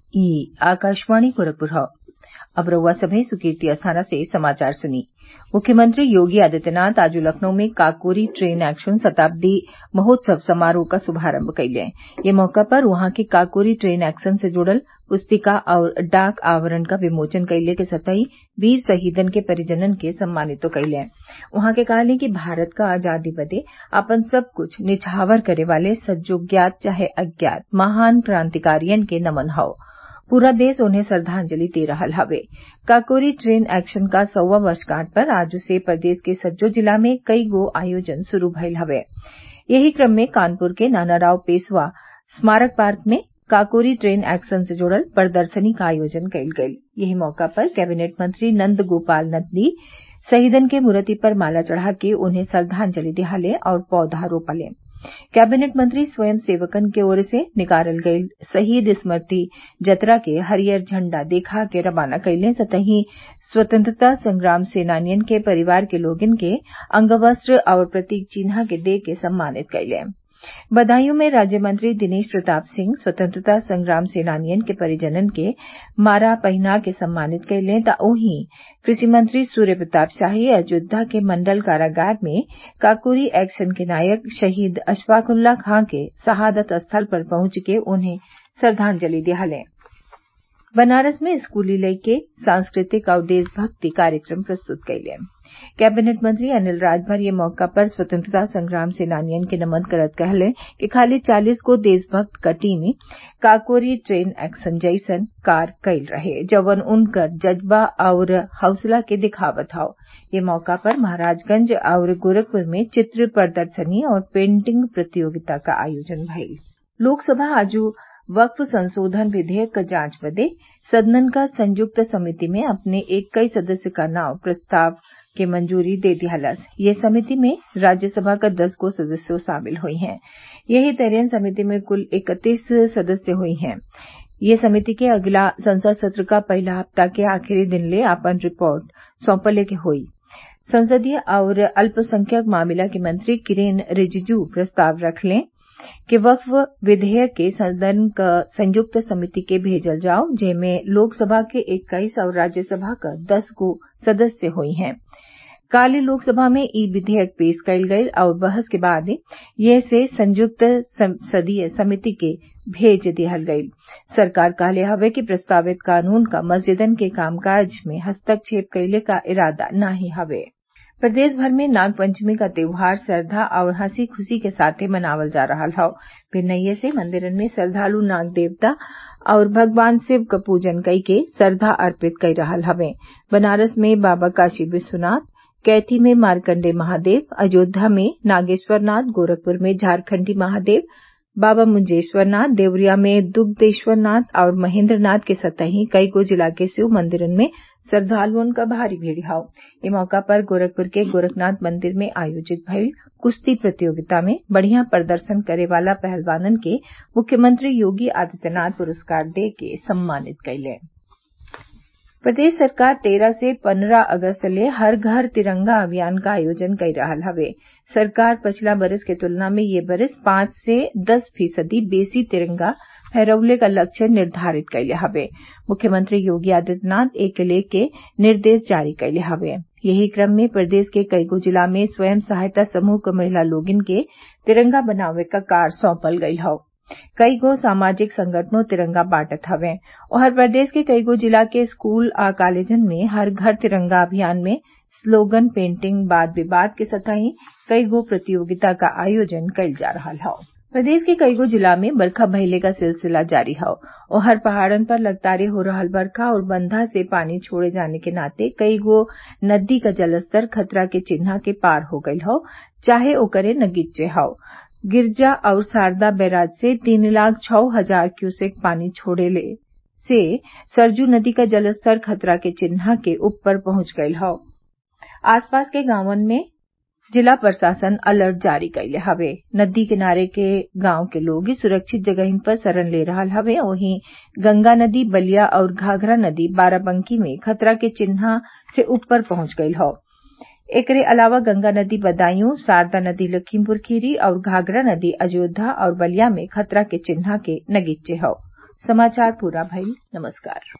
ई आकाशवाणी गोरखपुर हौ अब रउआ सभे सुर्कीर्ति अस्थाना से समाचार सुनी मुख्यमंत्री योगी आदित्यनाथ आज लखनऊ में काकोरी ट्रेन एक्शन शताब्दी महोत्सव समारोह क शुभारम्भ कइले ये मौका पर उहाँ के काकोरी ट्रेन एक्शन से जुड़ल पुस्तिका और डाक आवरण क विमोचन कइले के संगहि वीर शहीदन के परिजनन के सम्मानितो कइले उहाँ के कहले कि भारत क आजादी बदे आपन सब कुछ निछावर करे वाले सज्जो ज्ञात चाहे अज्ञात महान क्रांतिकारियन के नमन हौ पूरा देश उन्हें श्रद्वांजलि दे रहल हवे काकोरी ट्रेन एक्शन क सौवा वर्षगांठ पर आज से प्रदेश के सज्जो जिला में कई गो आयोजन शुरू भइल हवे यही क्रम में कानपुर के नानाराव पेशवा स्मारक पार्क में काकोरी ट्रेन एक्शन से जुड़ल प्रदर्शनी क आयोजन कइल गइल यही मौका पर कैबिनेट मंत्री नंद गोपाल नंदी शहीदन के मूर्ति पर माला चढ़ा के उन्हें श्रद्वांजलि दियाले और पौधा रोपले कैबिनेट मंत्री स्वयं सेवकन के ओर से निकालल गइल शहीद स्मृति जतरा के हरियर झंडा देखा के रवाना कइले संगहि स्वतंत्रता संग्राम सेनानियन के परिवार के लोगन के अंगवस्त्र और प्रतीक चिन्हा के दे के सम्मानित कइले बदायूं में राज्य मंत्री दिनेश प्रताप सिंह स्वतंत्रता संग्राम सेनानियन के परिजनन के माला पहिना के सम्मानित कइले त ओहीं कृषि मंत्री सूर्य प्रताप शाही अयोध्या के मंडल कारागार में काकोरी एक्शन के नायक शहीद अशफाकुल्ला खां के शहादत स्थल पर पहुंच के उन्हें श्रद्वांजलि दियाले बनारस में स्कूली लइके सांस्कृतिक और देशभक्ति कार्यक्रम प्रस्तुत कइले कैबिनेट मंत्री अनिल राजभर ये मौका पर स्वतंत्रता संग्राम सेनानियन के नमन करत कहले कि खाली चालीस गो देशभक्त क टीम काकोरी ट्रेन एक्शन जइसन कार्य कइल रहे जवन उनकर जज्बा और हौसला के दिखावत हौ ये मौका पर महाराजगंज और गोरखपुर में चित्र प्रदर्शनी और पेंटिंग प्रतियोगिता का आयोजन भइल लोकसभा आज वक्फ संशोधन विधेयक क जांच बदे सदन क संयुक्त समिति में अपने इक्कीस सदस्य क नाव प्रस्ताव के मंजूरी दे दिहलस ये समिति में राज्यसभा क दस गो सदस्य शामिल हुई हैं यही तरह समिति में कुल इकतीस सदस्य हुई हैं ये समिति के अगला संसद सत्र क पहिला हफ्ता के आखिरी दिन ले आपन रिपोर्ट सौंपले के होई संसदीय और अल्पसंख्यक मामला के मंत्री किरेन रिजिजू प्रस्ताव रखले कि वक्फ विधेयक के सदन क संयुक्त समिति के भेजल जाओ जेमे लोकसभा के इक्कीस और राज्यसभा क दस गो सदस्य हुई हैं काल लोकसभा में ई विधेयक पेश कइल गइल और बहस के बाद ये से संयुक्त संसदीय समिति के भेज दिहल गइल सरकार कहले हवे कि प्रस्तावित कानून क मस्जिदन के कामकाज में हस्तक्षेप कइले क इरादा नाही हवे प्रदेश भर में नागपंचमी का त्योहार श्रद्धा और हंसी खुशी के साथे मनावल जा रहल हौ भिन्नैये से मंदिरन में श्रद्वालु नाग देवता और भगवान शिव क पूजन कई के श्रद्धा अर्पित कई रहल हवे बनारस में बाबा काशी विश्वनाथ कैथी में मार्कण्डेय महादेव अयोध्या में नागेश्वरनाथ गोरखपुर में झारखंडी महादेव बाबा मुंजेश्वरनाथ देवरिया में दुग्धेश्वरनाथ और महेंद्रनाथ के सतही कई गो जिला के शिव मंदिरन में श्रद्वालुअन क भारी भीड़ हौ ये मौका पर गोरखपुर के गोरखनाथ मंदिर में आयोजित भइल कुश्ती प्रतियोगिता में बढ़िया प्रदर्शन करे वाला पहलवानन के मुख्यमंत्री योगी आदित्यनाथ पुरस्कार दे के सम्मानित कइले प्रदेश सरकार तेरह से पन्द्रह अगस्त ले हर घर तिरंगा अभियान का आयोजन कई रहल हवे सरकार पिछला बरिस के तुलना में ये बरिस पांच से दस फीसदी बेसी तिरंगा फहरौले का लक्ष्य निर्धारित कइले हवे मुख्यमंत्री योगी आदित्यनाथ एके लेके निर्देश जारी कइले हवे यही क्रम में प्रदेश के कईगो जिला में स्वयं सहायता समूह क महिला लोगिन के तिरंगा बनावे क कार्य सौंपल गइल हौ कई गो सामाजिक संगठनों तिरंगा बांटत हवे और प्रदेश के कईगो जिला के स्कूल आ कॉलेजन में हर घर तिरंगा अभियान में स्लोगन पेंटिंग वाद विवाद के सतही कई गो प्रतियोगिता का आयोजन कइल जा रहल हौ प्रदेश के कईगो जिला में बरखा भइले का सिलसिला जारी हौ ओहर पहाड़न पर लगातार हो रहल बरखा और बंधा से पानी छोड़े जाने के नाते कई गो नदी क जलस्तर खतरा के चिन्हा के पार हो गयल हौ चाहे ओकरे नगीचे हौ गिरजा और शारदा बैराज से तीन लाख छः हजार क्यूसेक पानी छोड़ले से सरयू नदी का जलस्तर खतरा के चिन्हा के ऊपर पहुंच गयल हौ आसपास के गांवन में जिला प्रशासन अलर्ट जारी कइले हवे नदी किनारे के गांव के लोग सुरक्षित जगहिन पर शरण ले रहल हवे वहीं गंगा नदी बलिया और घाघरा नदी बाराबंकी में खतरा के चिन्हा से ऊपर पहुंच गयल हौ एकरे अलावा गंगा नदी बदायूं शारदा नदी लखीमपुर खीरी और घाघरा नदी अयोध्या और बलिया में खतरा के चिन्हा के नगीचे हौ समाचार पूरा भइल नमस्कार